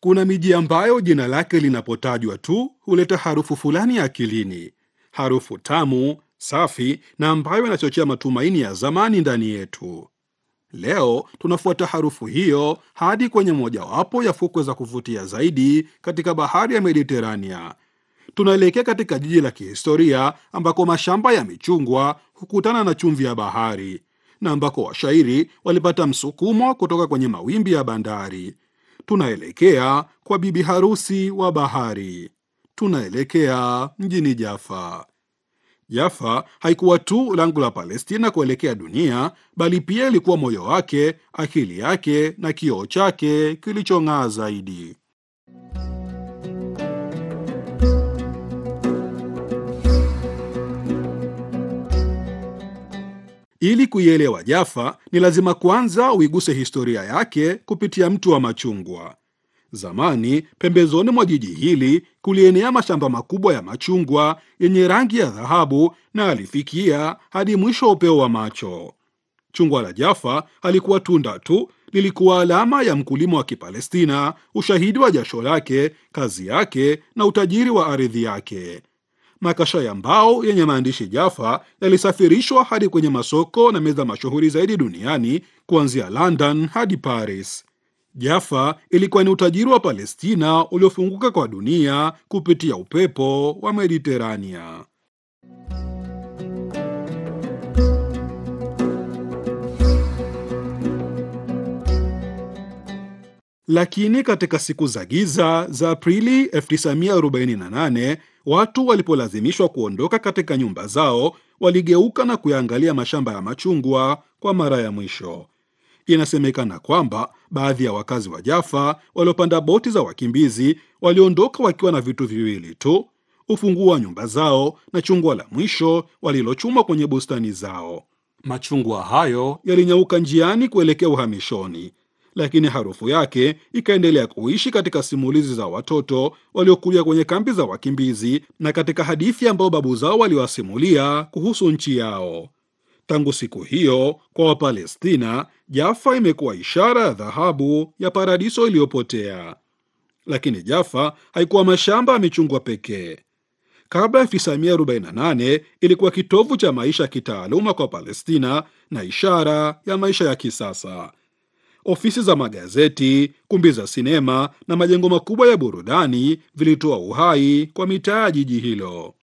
Kuna miji ambayo jina lake linapotajwa tu huleta harufu fulani akilini, harufu tamu, safi na ambayo inachochea matumaini ya zamani ndani yetu. Leo tunafuata harufu hiyo hadi kwenye mojawapo ya fukwe za kuvutia zaidi katika bahari ya Mediterania. Tunaelekea katika jiji la kihistoria ambako mashamba ya michungwa hukutana na chumvi ya bahari na ambako washairi walipata msukumo kutoka kwenye mawimbi ya bandari. Tunaelekea kwa bibi harusi wa bahari. Tunaelekea mjini Jaffa. Jaffa haikuwa tu lango la Palestina kuelekea dunia, bali pia ilikuwa moyo wake, akili yake na kioo chake kilichong'aa zaidi. Ili kuielewa Jaffa, ni lazima kwanza uiguse historia yake kupitia mto wa machungwa. Zamani pembezoni mwa jiji hili kulienea mashamba makubwa ya machungwa yenye rangi ya dhahabu na alifikia hadi mwisho wa upeo wa macho. Chungwa la Jaffa halikuwa tunda tu, lilikuwa alama ya mkulima wa Kipalestina, ushahidi wa jasho lake, kazi yake na utajiri wa ardhi yake. Makasha ya mbao yenye maandishi Jaffa yalisafirishwa hadi kwenye masoko na meza mashuhuri zaidi duniani kuanzia London hadi Paris. Jaffa ilikuwa ni utajiri wa Palestina uliofunguka kwa dunia kupitia upepo wa Mediterania. Lakini katika siku za giza za Aprili 1948 watu walipolazimishwa kuondoka katika nyumba zao, waligeuka na kuyaangalia mashamba ya machungwa kwa mara ya mwisho. Inasemekana kwamba baadhi ya wakazi wa Jaffa waliopanda boti za wakimbizi waliondoka wakiwa na vitu viwili tu: ufunguo wa nyumba zao na chungwa la mwisho walilochuma kwenye bustani zao. Machungwa hayo yalinyauka njiani kuelekea uhamishoni, lakini harufu yake ikaendelea kuishi katika simulizi za watoto waliokulia kwenye kambi za wakimbizi na katika hadithi ambayo babu zao waliwasimulia kuhusu nchi yao. Tangu siku hiyo kwa Wapalestina, Jaffa imekuwa ishara ya dhahabu ya paradiso iliyopotea. Lakini Jaffa haikuwa mashamba ya michungwa pekee. Kabla ya 1948 ilikuwa kitovu cha maisha ya kitaaluma kwa Palestina na ishara ya maisha ya kisasa. Ofisi za magazeti, kumbi za sinema na majengo makubwa ya burudani vilitoa uhai kwa mitaa ya jiji hilo.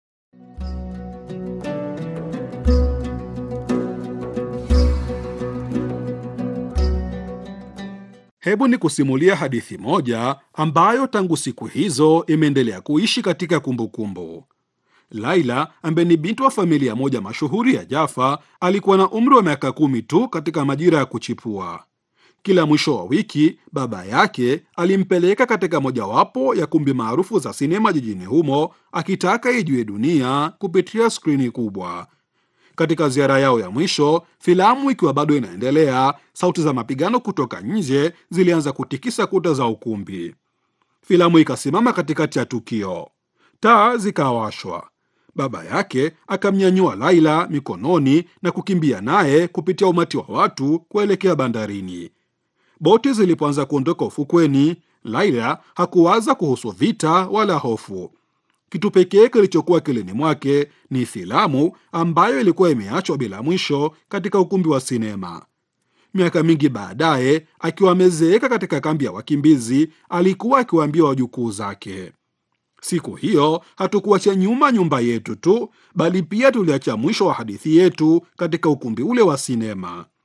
Hebu ni kusimulia hadithi moja ambayo tangu siku hizo imeendelea kuishi katika kumbukumbu kumbu. Laila ambaye ni binti wa familia moja mashuhuri ya Jaffa alikuwa na umri wa miaka kumi tu katika majira ya kuchipua. Kila mwisho wa wiki baba yake alimpeleka katika mojawapo ya kumbi maarufu za sinema jijini humo, akitaka ijue dunia kupitia skrini kubwa. Katika ziara yao ya mwisho, filamu ikiwa bado inaendelea, sauti za mapigano kutoka nje zilianza kutikisa kuta za ukumbi. Filamu ikasimama katikati ya tukio, taa zikawashwa. Baba yake akamnyanyua Laila mikononi na kukimbia naye kupitia umati wa watu kuelekea bandarini. Boti zilipoanza kuondoka ufukweni, Laila hakuwaza kuhusu vita wala hofu. Kitu pekee kilichokuwa kilini mwake ni filamu ambayo ilikuwa imeachwa bila mwisho katika ukumbi wa sinema. Miaka mingi baadaye, akiwa amezeeka katika kambi ya wakimbizi, alikuwa akiwaambia wajukuu zake, siku hiyo hatukuacha nyuma nyumba yetu tu, bali pia tuliacha mwisho wa hadithi yetu katika ukumbi ule wa sinema.